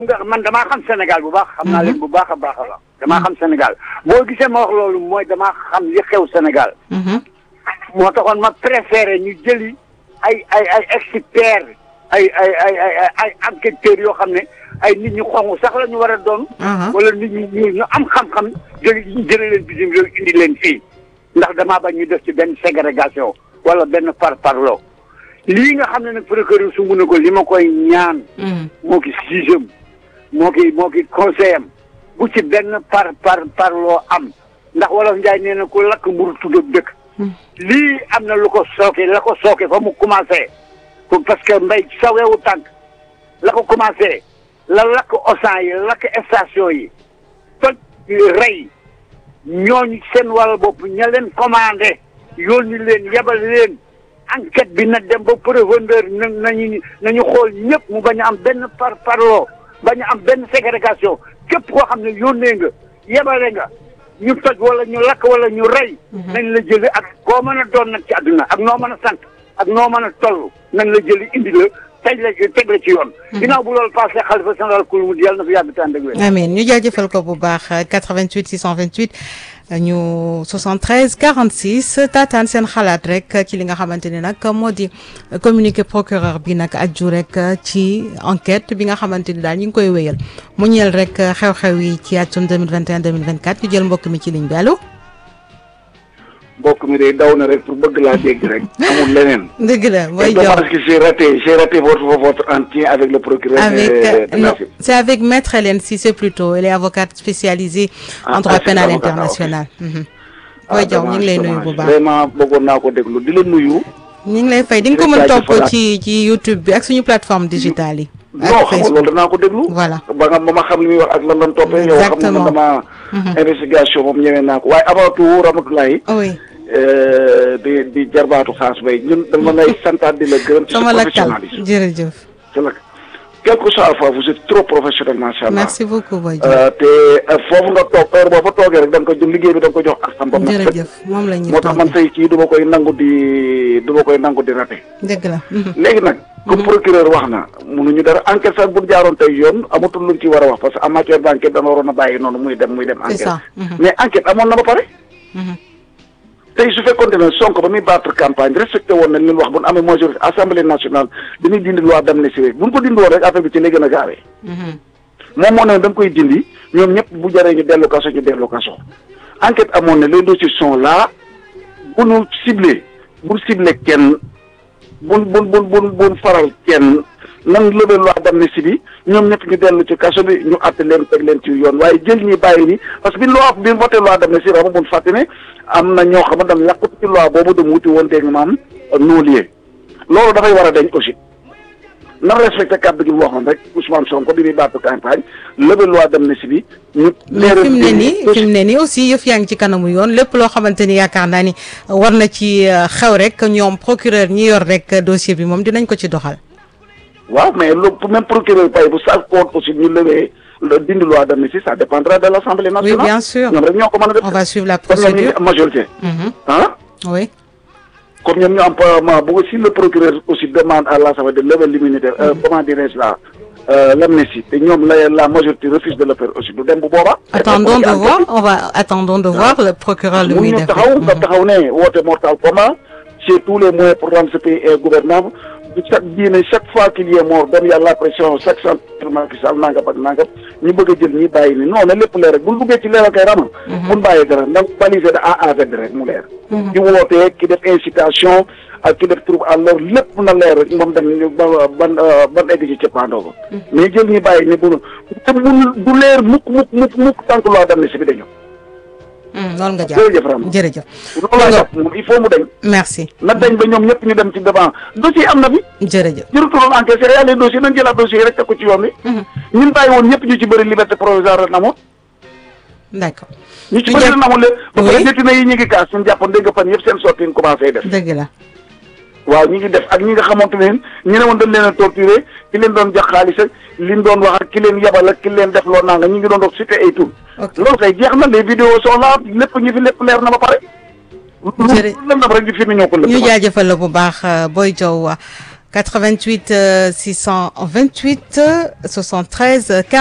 nga man damaa xam Sénégal bu baax. xam naa leen bu baax a baax a baax. damaa xam Sénégal boo gisee ma wax loolu mooy damaa xam li xew Sénégal. moo taxoon ma préféré ñu jëli ay ay ay experts ay ay ay ay ay enquêteurs yoo xam ne ay nit ñu xonq sax la ñu war a doon. wala nit ñu ñu ñu am xam-xam jëli jëli leen bitim réew indi leen fii ndax damaa bañ ñu def ci benn ségrégation wala benn par parloo lii nga xam ne nag procureur su mun ko li ma koy ñaan. moo ki sixième moo ki moo ki conseil am bu ci benn par par parloo am ndax wolof Njaay nee na ku lakk mburu tudd dëkk. lii am na lu ko sooke la ko sooke fa mu commencé parce que mbay sawewu tànk la ko commencé la lakk osan yi lakk station yi toj rey ñooñu seen wàll bopp ña leen commandé yónni leen yebal leen enquête bi na dem ba profondeur na nañu nañu xool ñëpp mu bañ a am benn par parloo bañ a am benn ségrégation képp koo xam ne yónnee nga yebale nga ñu toj wala ñu lakk wala ñu rey. nañ la jëli ak koo mën a doon nag ci àdduna ak noo mën a sant ak noo mën a toll nañ la jëli indi la teg la teg la ci yoon. ginnaaw bu loolu passé xalifa général kul mu yàlla na fi yàgg tànn ak amiin ñu jaajëfal ko bu baax 88 628 ñu 73 46 taataan seen xalaat rek ci li nga xamante ne nag moo di communiqué procureur bi nag aju rek ci enquête bi nga xamante ni daal ñu ngi koy wéyal mu ñeel rek xew-xew yi ci atum 2021 2024 ñu jël mbokk mi ci ligne bi allo. mbokk mi day daw na rek pour bëgg laa dégg rek amul leneen. dëgg la mooy jox parce que j'ai raté j'ai raté votre votre entretien avec le procureur. avec non c'est avec maître Hélène Cissé plutôt elle est avocate spécialisée en droit pénal international. mooy jox ñu ngi lay nuyu bu baax vraiment bëggoon naa ko déglu di la nuyu. ñu ngi lay fay di nga ko mën topp ci ci YouTube bi ak suñu plateforme digitale yi. non xam nga loolu danaa ko déglu. voilà ba nga ba ma xam li muy wax ak lan lan toppee. yow xam nga dama. investigation moom ñëwee naa ko waaye avant tout Ramatoulaye. oui. di di jarbaatu xaas bay ñun dama lay santaat di la gërëm. ci sa professionnalisme jërëjëf. quel que soit fois vous êtes trop professionnel macha allah. merci beaucoup Boy te foofu nga toog heure boo fa toogee rek da nga ko jël liggéey bi da nga ko jox ak xam. ba mu jërëjëf moom la ñuy moo tax man say kii du ma koy nangu di du ma koy nangu di raté. dëgg la. léegi nag. comme procureur wax na mënuñu dara enquête sax bu jaaroon tey yoon amatul luñ ci war a wax parce que en matière d' enquête dana waroon a bàyyi noonu muy dem muy dem. c'est ça mais enquête amoon na ba pare. tey su fekkoon ne Sonko ba muy battre campagne respecté woon nañ li wax bu ñu amee majorité assemblée nationale dañuy dindi loi d'amnistie rek bu ñu ko dindi woon rek affaire bi ci lay gën a gaawee. moom moo ne da nga koy dindi ñoom ñëpp bu jaree ñu dellu kaso ñu dellu kaso. enquête amoon na les dossiers sont là bu nu ciblé bu ciblé kenn bun bun bun bun bun faral kenn nan lever loi d'amnistie bi ñoom ñëpp ñu dellu ci kaso bi ñu àtte leen teg leen ci yoon waaye jël ñi bàyyi ni parce que bi loi bi voté loi d'amnistie rama bun fàtte ne am na ñoo xam ne dañ làqut ci loi boobu dem wuti woon dégg nga maam non-lieu loolu dafay war a deñ aussi na respecté kàddu gi mu waxoon rek Ousmane Sonko bi muy battu campagne lever loi d'amnistie bi ñu mais fi mu ne nii fi mu ne nii aussi yëf yaa ngi ci kanamu yoon lépp loo xamante ni yaakaar naa ni war na ci xew rek ñoom procureur ñi yor rek dossier bi moom dinañ ko ci doxal waaw mais lu même procureur pay bu sàkkoon aussi ñu lever dindi loi d'amnistie ça dépendra de l'Assemblée nationale oui bien sûr ñoom rek ñoo ko mën a def on va suivre la comme ñoom ñu procédure am majorité ah oui comme ñoom ñu am parlement bu si le procureur aussi demande à l'Assemblée de lever l'immunité comment dirais-je là l'amnistie te ñoom la la majorité refuse de le faire aussi du dem bu boobaa attendons de voir on va attendons de voir le procureur lu mun muy ñu def taxaw nga taxaw ne woote mortal commun c'est tous les moyens pour rendre ce pays gouvernable chaque diine chaque fois qu'il y ait mort dem yàlla la pression chaque centre Macky Sall nangam ak nangam ñu bëgg a jël ñi bàyyi ni non na lépp leer rek buñ duggee ci leeral kay rama buñ bàyyi dara ndax balisé de A à Z rek mu leer ki wootee ki def incitation ak ki def trouble à l'ordre lépp na leer rek moom dem ba ban ban egg ci cëppaandoo ko mais jël ñi bàyyi ni bunu te mun du leer mukk mukk mukk mukk tant que loi d'amnistie bi dañu loolu nga jàpp jërëjëf Rama jërëjëf loolu laa jàpp moom il faut mu dañ merci na dañ ba ñoom ñëpp ñu dem ci devant dossier am na fi jërëjëf jërutuloon enquête c'est les dossiers nañ jëlaat dossier yi rek teg ko ci yoon wi ñun bàyyi woon ñëpp ñu ci bëri liberté provisoire ren amoon d'accord ñu ci Ñu bëri jël- ren amoon leen ba pare Oui. détenu yi ñu ngi kaas suñu jàppoon dégg nga fan yëpp seen sortie ñu commencé def dëgg la waaw ñi ngi def ak ñi nga xamante ne ñu ne woon dañ leen a torturé ki leen doon jox xaalis ak li ñu doon wax ak ki leen yabal ak ki leen def loo nanga ñi ngi doon dox cité ay tur ok loolu kay jeex na les vidéos sont là lépp ñu fi lépp leer na ba pare Jërë- lu lëndam rek di fi ñoo ko ñu lëndam jaajëfal la bu baax Boy Diaw 88 628 73